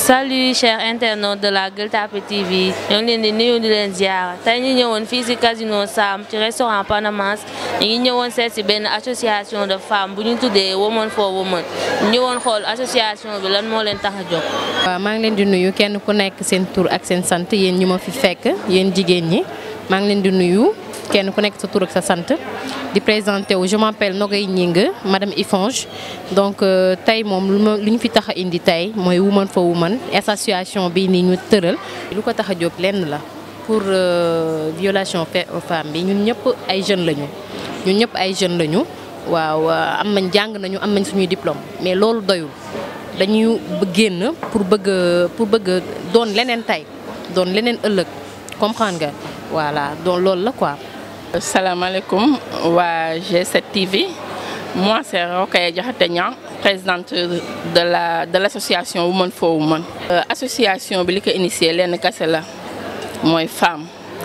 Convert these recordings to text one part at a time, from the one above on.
salut chers internautes de la Gueule Tapée TV ñoo ngi leen di nuyu di leen ziar tey ñu ñëwoon fii ci casino Sam ci restaurant Panamas ñu ngi ñëwoon seet ci benn association de femmes bu ñu tuddee Women for Women ñu ñëwoon xool association bi lan moo leen tax a jóg. waaw maa ngi leen di nuyu kenn ku nekk seen tur ak seen sant yéen ñi ma fi fekk yéen jigéen ñi maa ngi leen di nuyu kenn ku nekk sa tur ak sa sant di présenté wu je m'appelle Nogay Gningue madame Ifonge donc tey moom lu ma lu ñu fi tax a indi tey mooy Women for Women association bi nii ñu tëral. lu ko tax a jóg lenn la pour violation faite aux femmes bi ñun ñëpp ay jeunes lañu ñun ñëpp ay jeunes lañu waaw am nañ jàng nañu am nañ suñuy diplôme mais loolu doyul. dañuy génn pour bëgg pour bëgg doon leneen tey doon leneen ëllëg comprendre nga voilà donc loolu la quoi. salaamaaleykum waa G7 TV moi c'est Rokhaya Diakhaté Niang présidente de la de l'association Women for Women. association bi li ko initié lenn kese la mooy femme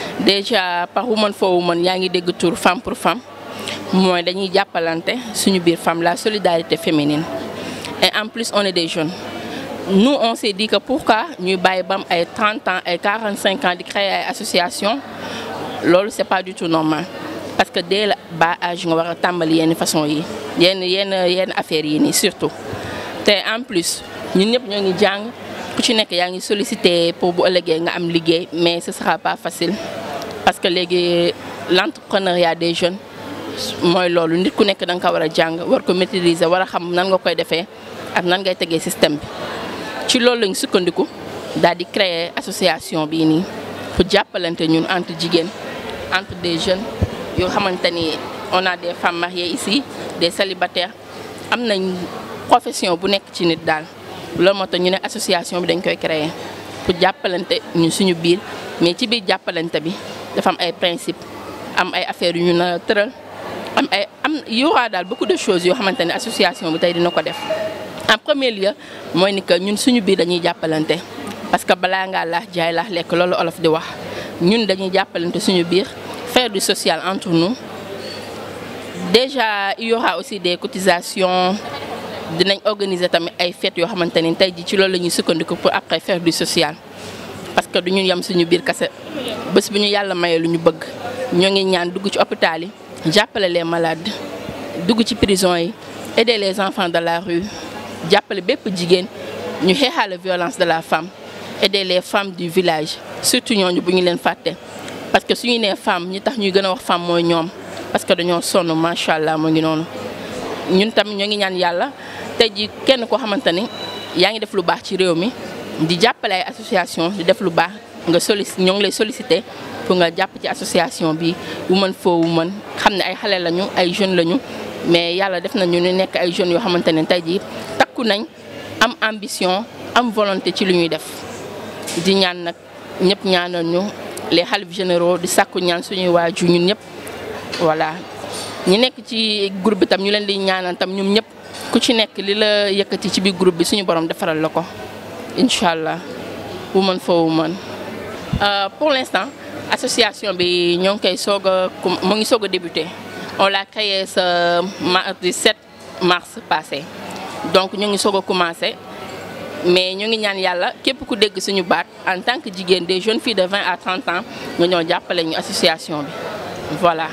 déjà par Women for Women yaa ngi dégg tur femme pour femme mooy dañuy jàppalante suñu biir femme la solidarité féminine. et en plus on est des jeunes nous on s'est dit que pourquoi ñuy bàyyi bam ay 30 ans ay 45 ans di créer ay association loolu c'est pas du tout normal parce que dès le bas âge nga war a tàmbali yenn façon yi yenn yenn yenn affaires yi nii surtout te en plus ñun ñëpp ñoo ngi jàng ku ci nekk yaa ngi sollicité pour bu ëllëgee nga am liggéey mais ce sera pas facile parce que léegi l'entrepreneuriat des jeunes mooy loolu nit ku nekk da nga ko war a jàng war ko maîtriser war a xam nan nga koy defee ak nan ngay tegee système bi ci loolu lañ sukkandiku daal di créer association bii nii pour jàppalante ñun entre jigéen entre des jeunes yoo xamante ni on a des femmes mariées ici des célibataires am nañ profession bu nekk ci nit daal loolu moo tax ñu ne association bi dañ koy créer pour jàppalante ñun suñu biir mais ci biir jàppalante bi dafa am ay principes am ay affaires yu ñu na tëral am ay am y aura daal beaucoup de choses yoo xamante ne association bi tey dina ko def en premier lieu mooy ni que ñun suñu biir dañuy jàppalante parce que balaa ngaa laax jaay laax lekk loolu olof di wax ñun dañuy jàppalante suñu biir faire du social entre nous déjà il y aura aussi des cotisations dinañ organiser tamit ay fêtes yoo xamante ni tey ji ci loolu la ñuy sukkandiku pour après faire du social parce que du ñu yem suñu biir kese bés bu ñu yàlla mayee lu ñu bëgg ñoo ngi ñaan dugg ci hôpital yi jàppale les malades dugg ci prison yi aider les enfants de la rue jàppale bépp jigéen ñu xeexaale violence de la femme aider les femmes du village surtout ñooñu bu ñu leen fàtte parce que suñu nee femme ñi tax ñuy gën a wax femme mooy ñoom parce que dañoo sonn macha allah mu ngi noonu ñun tamit ñoo ngi ñaan yàlla tey ji kenn koo xamante ni yaa ngi def lu baax ci réew mi di jàppale ay association di def lu baax nga solic ñoo ngi lay solliciter pour nga jàpp ci association bi Women for Women xam ne ay xale lañu ay jeunes lañu mais yàlla def nañu ñu nekk ay jeunes yoo xamante ne tey jii takku nañ am ambition am volonté ci li ñuy def di ñaan nag ñëpp ñaanal ñu les xalif généraux di sàkku ñaan suñuy waaju ñun ñëpp voilà ñi nekk ci groupe bi tam ñu leen di ñaanal tam ñoom ñëpp ku ci nekk li la yëkkati ci biir groupe bi suñu borom defaral la ko incha allah Women for Women pour l'instant association bi ñoo ngi koy soog a mu ngi soog a débuté on l'a créé ce mardi 7 mars passé donc ñu ngi soog a commencé mais ñu ngi ñaan yàlla képp ku dégg suñu baat en tant que jigéen des jeunes filles de 20 à 30 ans nga ñoo jàppale ñu association bi voilà.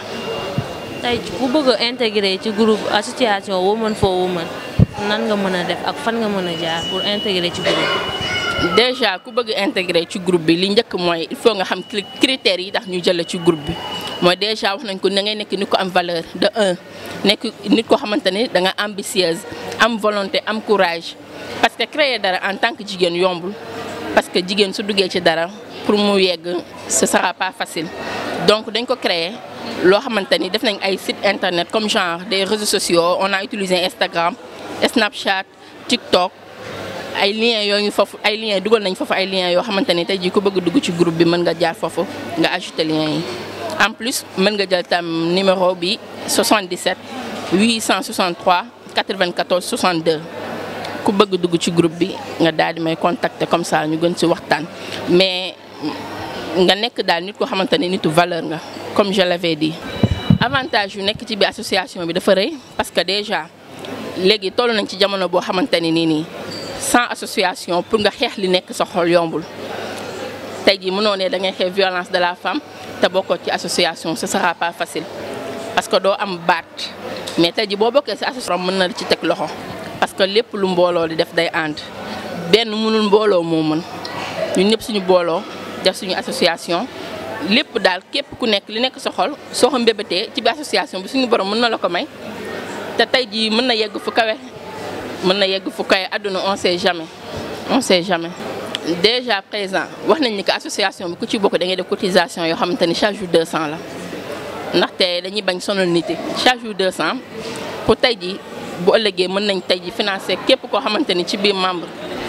tey ku bëgg a intégrer ci groupe association Women for Women nan nga mën a def ak fan nga mën a jaar pour intégrer ci groupe déjà ku bëgg intégrer ci groupe bi li njëkk mooy il faut nga xam critères yi tax ñu jël ci groupe bi mooy déjà wax nañ ko na ngay nekk nit ko am valeur de un nekk nit ko xamante ni da nga ambitieuse am volonté am courage parce que créer dara en tant que jigéen yombul parce que jigéen su duggee ci dara pour mu yegg ce sera pas facile donc dañ ko créer loo xamante ni def nañ ay site internet comme genre des réseaux sociaux on a utilisé Instagram Snapchat TikTok ay liens yoo ngi foofu ay liens dugal nañ foofu ay liens yoo xamante ni tey jii ku bëgg dugg ci groupe bi mën nga jaar foofu nga ajouter liens yi en plus mën nga jël tam numéro bi 77 863 94 62 ku bëgg dugg ci groupe bi nga daal di may contacter comme ça ñu gën ci waxtaan mais nga nekk daal nit ko xamante ni nitu valeur nga comme je l'avais dit avantage yu nekk ci bi association bi dafa rëy parce que déjà léegi toll nañ ci jamono boo xamante ni nii nii sans association pour nga xeex li nekk sa xol yombul tey jii mënoo ne da ngay xeex violence de la femme te bokkoo ci association ce sera pas facile parce que doo am baat mais tey jii boo bokkee ci association mën na ci teg loxo parce que lépp lu mbooloo di def day ànd benn mënul mbooloo moo mën ñun ñëpp suñu booloo def suñu association lépp daal képp ku nekk li nekk sa xol soo ko mbébétee ci biir association bi suñu borom mën na la ko may te tey jii mën na yegg fu kawe mën na yegg fu kawe àdduna on sait jamais on sait jamais. déjà présent wax nañ ni que association bi ku ci bokk da ngay def cotisation yoo xamante ni chaque jour 200 la ndaxte dañuy bañ sonal nit yi chaque jour 200 pour tey jii bu ëllëgee mën nañ tey jii financer képp koo xamante ni ci biir membre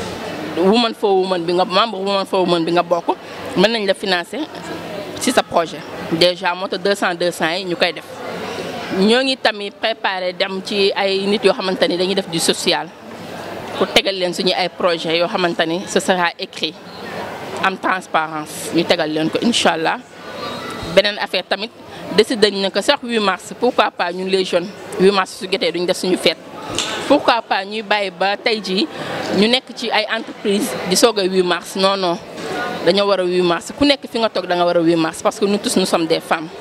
woman for woman bi nga membre woman for woman bi nga bokk mën nañ la financer ci sa projet déjà moo tax 200 200 yi ñu koy def. ñoo ngi tamit préparé dem ci ay nit yoo xamante ni dañuy def du social pour tegal leen suñu ay projet yoo xamante ni ce sera écrit am transparence ñu tegal leen ko incha allah beneen affaire tamit décidé nañ ko sax 8 mars pourquoi pas ñun les jeunes 8 mars su jotee duñ def suñu fête. pourquoi pas ñuy bàyyi ba tey jii ñu nekk ci ay entreprise di soog a 8 mars non non dañoo war a 8 mars ku nekk fi nga toog da nga war a 8 mars parce que nous tous nous sommes des femmes.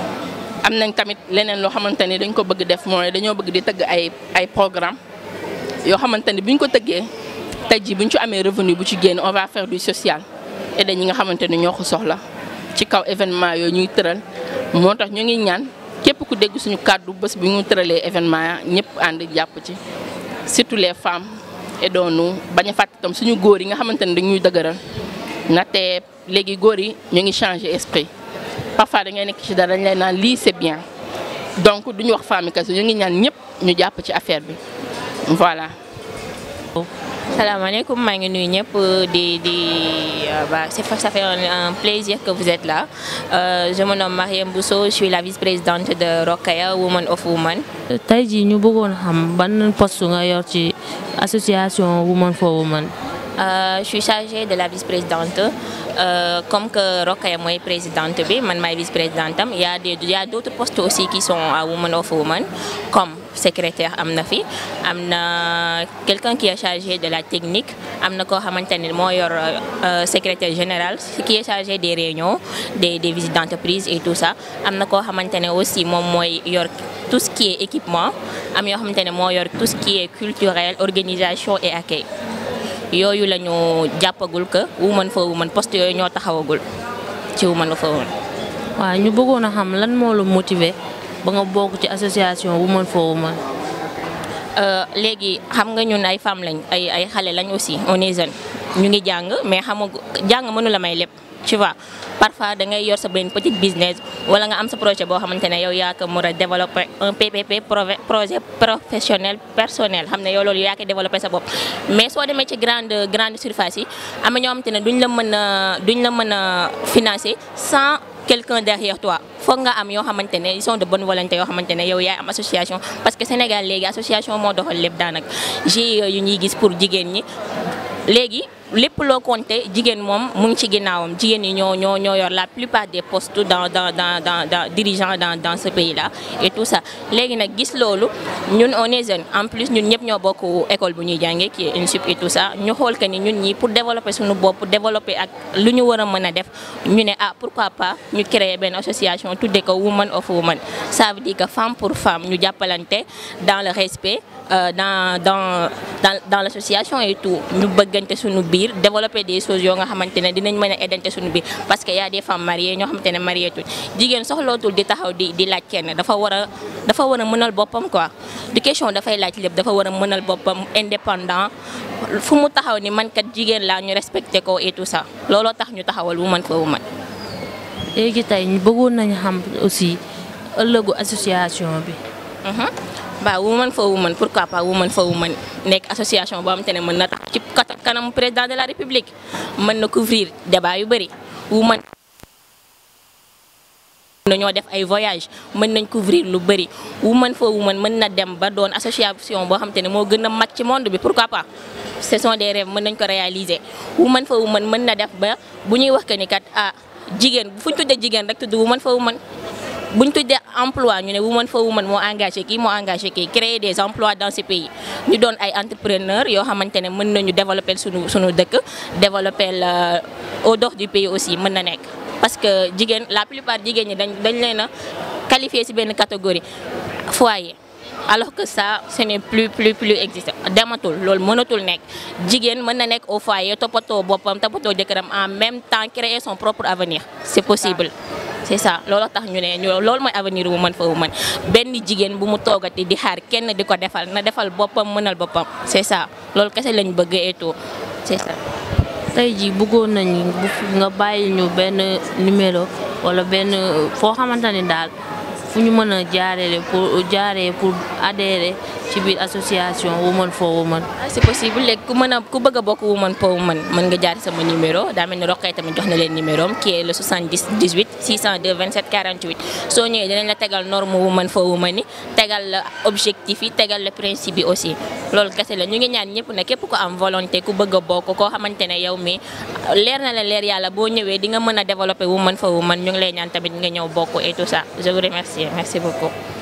am nañ tamit leneen loo xamante ni dañ ko bëgg def mooy dañoo bëgg di tëgg ay ay programme yoo xamante ni bu ñu ko tëggee tey jii bu ñu ci amee revenu bu ci génn on va faire du social et dañ ñi nga xamante ni ñoo ko soxla ci kaw événement yooyu ñuy tëral moo tax ñu ngi ñaan képp ku dégg suñu kàddu bés bu ñu tëralee événement ñëpp ànd jàpp ci surtout les femmes et doonu bañ a fàtte tam suñu góor yi nga xamante ni dañuy dëgëral ndaxte léegi góor yi ñu ngi changer esprit parfois da ngay nekk ci dara dañ lay naan lii c'est bien donc duñu wax femme kese ñu ngi ñaan ñëpp ñu jàpp ci affaire bi voilà. salaamaaleykum maa ngi nuyu ñëpp di di bah c'est ça fait un plaisir que vous êtes là euh, je me nomme Mariam Bousso je suis la vice-présidente de Rokaya Women of Women. tey jii ñu bëggoon xam ban poste nga yor ci association Women for Women. Euh, je suis chargée de la vice-présidente euh, comme que Rokaya mooy présidente bi man maay vice-présidente am il y a des il y a d'autres postes aussi qui sont à Women of Women comme secrétaire am na fi am na quelqu'un qui est chargé de la technique am na koo xamante ne moo yor secrétaire général qui est chargé des réunions des des visites d'entreprise et tout ça am na koo xamante ne aussi moom mooy yor tout ce qui est équipement am yoo xamante ne moo yor tout ce qui est culturel organisation et accueil yooyu la ñu jàppagul que Women for Women poste yooyu ñoo taxawagul ci Women for Women. waaw ñu bëggoon a xam lan moo la motiver ba nga bokk ci association Women for Women. léegi xam nga ñun ay femmes lañ ay ay xale lañ aussi on est jeune ñu ngi jàng mais xamagu jàng mënu la may lépp tu vois parfois da ngay yor sa benn petit business wala nga am sa projet boo xamante ne yow yaa ko mën a développer un PPP projet professionnel personnel xam ne yow loolu yaa koy développer sa bopp. mais soo demee ci grande grande surface yi am na ñoo xamante ne duñ la mën a duñ la mën a financer sans quelqu'un derrière toi foog nga am yoo xamante ne ils sont de bonne volonté yoo xamante ne yow yaay am association parce que Sénégal léegi association moo doxal lépp daanaka GIE yu ñuy gis pour jigéen ñi léegi. lépp loo compté jigéen moom mu ngi ci ginnaawam jigéen ñi ñoo ñoo ñoo yor la plupart des postes dans dans dans dans dans dirigeants dans dans ce pays là et tout ça léegi nag gis loolu ñun on est jeune en plus ñun ñëpp ñoo bokk école bu ñuy jàngee qui est INSUP et tout ça ñu xool que ni ñun ñi pour développer suñu bopp développer ak lu ñu war a mën a def ñu ne ah pourquoi pas ñu créer benn association tuddee ko Women of Women ça veut dire que femme pour femme ñu jàppalante dans le respect euh, dans dans dans dans l'association et tout ñu bëggante suñu biir développer des choses yoo nga xamante ne dinañ mën a aidante suñu biir parce que y a des femmes mariées ñoo xamante ne marié tuñ jigéen soxlootul di taxaw di di laaj kenn dafa war a dafa war a mënal boppam quoi du question dafay laaj lépp dafa war a mënal boppam indépendant fu mu taxaw ni man kat jigéen laa ñu respecté ko et tout ça looloo tax ñu taxawal Women for Women. léegi tey ñu bëggoon nañu xam aussi ëllëgu association bi. waaw Women for Women pourquoi pas Women for Women nekk association boo xamante ne mën na tax ci kanam président de la république mën na couvrir débat yu bëri women nañoo def ay voyage mën nañ couvrir lu bëri Women for Women mën na dem ba doon association boo xamante ne moo gën a mag ci monde bi pourquoi pas ce sont des rêves mën nañ ko réaliser Women for Women mën na def ba bu ñuy wax que ni kat ah jigéen fu ñu tuddee jigéen rek tudd Women for Women buñ tuddee emploi ñu ne woman for woman moo engagé kii moo engagé kii créer des emplois dans ce pays ñu doon ay entrepreneurs yoo xamante ne mën nañu développer suñu suñu dëkk développer au dehors du pays aussi mën na nekk parce que jigéen la plupart jigéen ñi dañ dañ leen a qualifié ci benn catégorie foyer alors que ça ce n'est plus plus plus existant dematul loolu mënatul nekk jigéen mën na nekk au foyer toppatoo boppam toppatoo jëkkëram en même temps créer son propre avenir c'est possible c'est ça loolu tax ñu ne ñu loolu mooy avenir woman for woman benn jigéen bu mu toogati di xaar kenn di ko defal na defal boppam mënal boppam c'est ça loolu kese lañ bëgg et tout c'est ça tey jii bëggoon nañu nga bàyyi ñu benn numéro wala benn foo xamante ni daal fu ñu mën a jaaree pour jaaree pour adhérer ci biir association woman for woman. c'est possible léegi ku mën a ku bëgg a bokk woman for woman mën nga jaar sama numéro daa mel ni Roqee tamit jox na leen numéro am qui est le 70 18 602 27 48 soo ñëwee dinañ la tegal norme woman for woman yi tegal la objectif yi tegal la principe yi aussi loolu kese la ñu ngi ñaan ñëpp ne képp ku am volonté ku bëgg a bokk koo xamante ne yow mi leer na la leer yàlla boo ñëwee di nga mën a développer woman for woman ñu ngi lay ñaan tamit nga ñëw bokk et tout ça je vous remercie merci beaucoup.